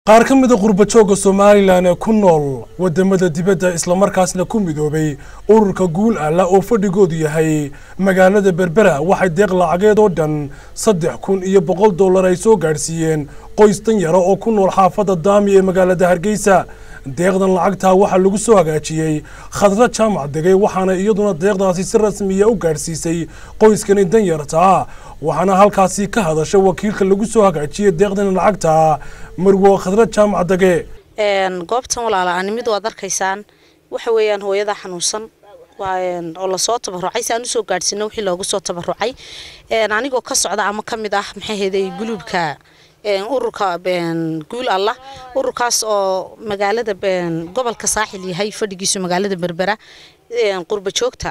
qaar ka mida qurbajooga somalilan ee ku nool wadamada dibadda islamarkaasna ku midoobay ururka guul alla oo fadhigoodu yahay magaalada berbera waxay deeq lacageed oo dhan saddex kun iyo boqol dollar ay soo gaadhsiiyeen qoys dan yara oo ku nool xaafadda daami ee magaalada hargeysa deeqdan lacagtaa waxaa lagu soo hagaajiyey khadra jaamac degay waxaana iyaduna deeqdaasi si rasmiya u gaadhsiisay qoyskani danyartaa waxaana halkaasi ka hadashay wakiilka lagu soo hagaajiyey deeqdan lacagta marwo khadra jaamac dege goobtan walaala-aan mid waad arkaysaan waxa weeyaan hooyada xanuunsan oo lasoo tabarucay si aan usoo gaadhsiino wixii loogu soo tabarucay anigoo ka socda ama ka mid ah maxay heeday guluubka ururka guul allah ururkaas oo magaalada gobolka saaxil yahay fadhigiisu magaalada berbera qurba joogta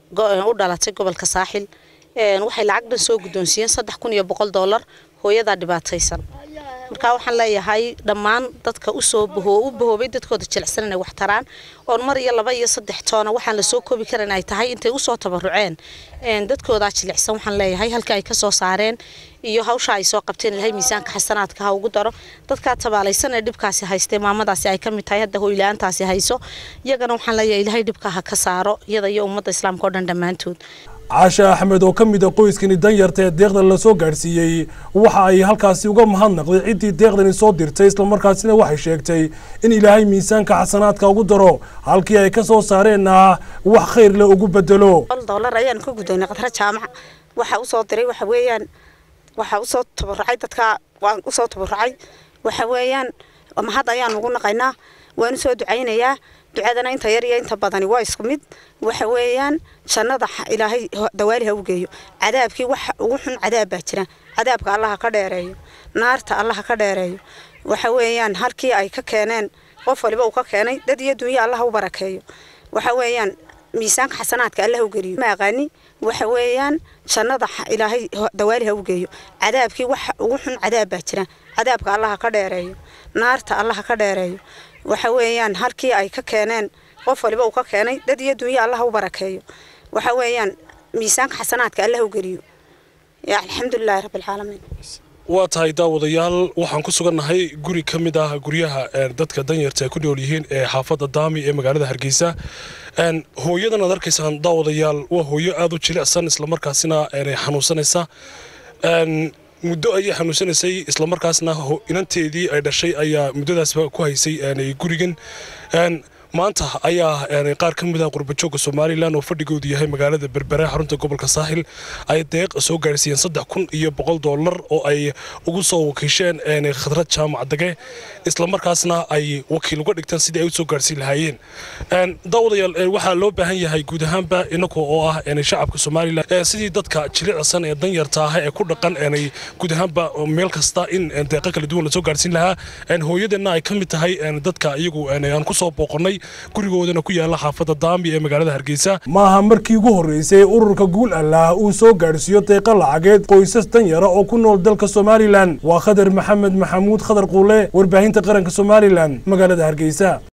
u dhalatay gobolka saaxil waxay lacag dhan soo guddoonsiiyeen saddex kun iyo boqol dollar hooyadaa dhibaataysan markaa waxaan leeyahay dhammaan dadka usoo u bahoobay dadkooda jilicsan inay wax taraan oon mar iyo laba iyo saddex toona waxaan lasoo koobi karan ay tahay intay usoo tabaruceen dadkoodaa jilicsan waxaan leeyahay halka ay kasoo saareen iyo hawsha ay soo qabteen ilahay miisaanka xasanaadka ha ugu daro dadkaa tabaalaysan ee dhibkaasi haystee maamadaasi ay ka mid tahay hadda hoyla-aantaasi hayso iyagana waxaan leeyahay ilahay dhibka ha ka saaro iyada iyo ummadda islaamka oo dhan dhammaantood caashe axmed oo ka mid a qoyskani danyarta ee deeqdan lasoo gaadhsiiyey waxa ay halkaasi uga mahadnaqday ciddii deeqdani soo dirtay islamarkaasina waxay sheegtay in ilaahay miisaanka xasanaadka ugu daro halkii ay ka soo saareenna wax khayr le ugu bedelo dollar ayaan ka guddoonay qadra jaamaca waxa usoo diray waxa weeyaan waxa usoo tabarucay dadka waan usoo tabarucay waxa weeyaan mahad ayaan ugu naqaynaa waan usoo ducaynayaa ducadana inta yar iyo inta badani waa isku mid waxa weeyaan jannada ilaahay dawaali ha u geeyo cadaabkii wax ugu xun cadaab baa jira cadaabka allaha ka dheereeyo naarta allaha ka dheereeyo waxa weeyaan halkii ay ka keeneen qof waliba uu ka keenay dad iyo dunya allaha u barakeeyo waxa weeyaan miisaanka xasanaadka allah u geliyo ma aqaani waxa weeyaan jannada ilaahay dawaali ha u geeyo cadaabkii wax ugu xun cadaab baa jira cadaabka allaha ka dheereeyo naarta allaha ka dheereeyo waxa weeyaan halkii ay ka keeneen qof waliba uu ka keenay dad iyo dunya allaha u barakeeyo waxa weeyaan miisaanka xasanaadka allah u geliyo alxamdulilaahi rabbilcaalamiin waa tahay daawadayaal waxaan ku sugannahay guri ka mid ah guryaha dadka danyarta ay ku nool yihiin ee xaafadda daami ee magaalada hargeysa hooyadan aad arkaysaan daawadayaal waa hooyo aada u jilicsan islamarkaasina xanuunsanaysa muddo ayay xanuunsanaysay islamarkaasna inanteedii ay dhashay ayaa muddadaasba ku haysay gurigan maanta ayaa qaar ka mid ah qurbajooga somalilan oo fadhigoodu yahay magaalada berbera xarunta gobolka saaxil ay deeq soo gaarsiiyeen saddex kun iyo boqol dollar oo ay ugu soo wakiisheen khadrad jaamac dage islamarkaasna ay wakiil uga dhigtaan sidii ay usoo gaarsiin lahaayeen daawadayaal waxaa loo baahan yahay guud ahaanba inagu oo ah shacabka somalilan sidii dadka jilicsan ee danyarta ah ee ku dhaqan guud ahaanba meel kasta in deeqo kala duwan lasoo gaarsiin lahaa hooyadeenna ay ka mid tahay dadka iyagu aan kusoo booqonnay gurigoodana ku yaala xaafadda daami ee magaalada hargeysa maaha markii ugu horreysay ururka guul allaah uu soo gaadhsiiyo deeqa lacageed qoysas danyara oo ku nool dalka somalilan waa khadar maxamed maxamuud khadar quule warbaahinta qaranka somalilan magaalada hargeysa